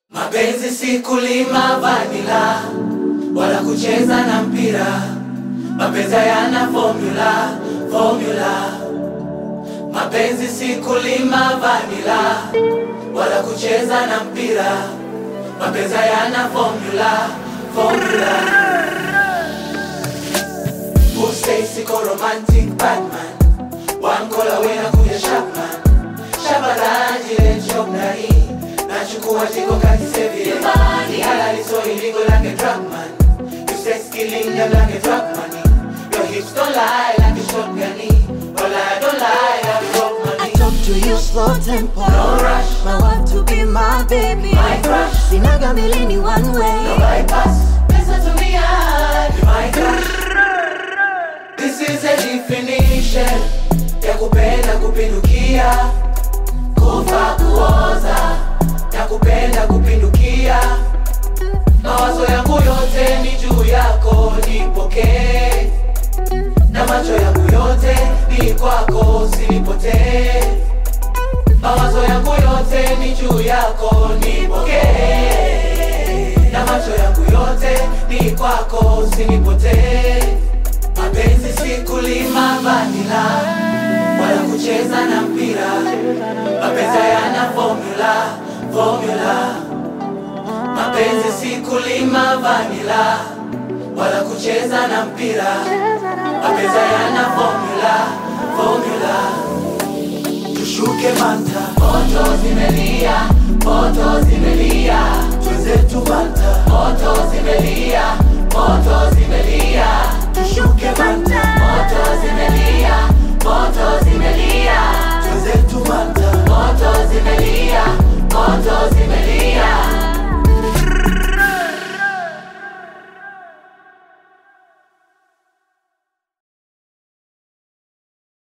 Mapenzi si kulima vanila wala kucheza na mpira. Mapenzi hayana formula, formula. Mapenzi si kulima vanila wala kucheza na mpira. Mapenzi hayana formula, formula. Who say siko romantic Batman One call away na kuja Sharpman Shabalaji le job na hii Nachukua jiko kati sevi Ni halali so illegal like a drug man You sex killing them like a drug money Your hips don't lie like a shotgun Well I don't lie like a drug I money talk to you slow tempo. No rush. My want to be my baby. My crush. Sinaga milini one way. No bypass Listen to me and be my crush This is a definition Ya kupenda kupindukia Kufa kuoza Ya kupenda kupindukia Mawazo yangu yote ni juu yako nipokee Na macho yangu yote ni kwako usinipotee Mawazo yangu yote ni juu yako nipokee Na macho yangu yote ni kwako usinipotee Mapenzi si kulima vanila wala kucheza na mpira. Mapenzi hayana formula, formula. Mapenzi si kulima vanila wala kucheza na mpira. Mapenzi hayana formula, formula. Tushuke manta, moto zimelia,